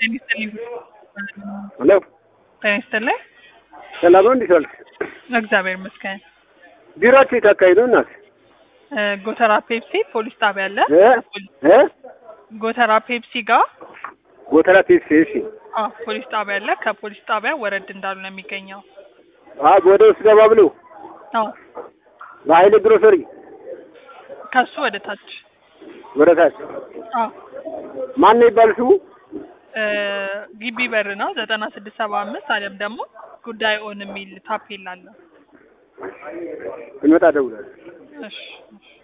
ጤና ይስጥልኝ። ሄሎ ጤና ይስጥልኝ። ሰላም ነው? እንዴት ዋልክ? እግዚአብሔር ይመስገን። ቢሮአችሁ የት አካባቢ ነው እናት? እ ጎተራ ፔፕሲ ፖሊስ ጣቢያ አለ። እ እ ጎተራ ፔፕሲ ጋር ጎተራ ፒስ እሺ። አዎ ፖሊስ ጣቢያ አለ። ከፖሊስ ጣቢያ ወረድ እንዳሉ ነው የሚገኘው። አ ወደ ውስጥ ገባ ብሎ አዎ በኃይሌ ግሮሰሪ ከሱ ወደ ታች ወደ ታች አዎ ማን ነው ይባል ስሙ? እ ግቢ በር ነው ዘጠና ስድስት ሰባ አምስት አሊያም ደግሞ ጉዳይ ኦን የሚል ታፔላ አለ። እንመጣ ደውላለሁ። እሺ እሺ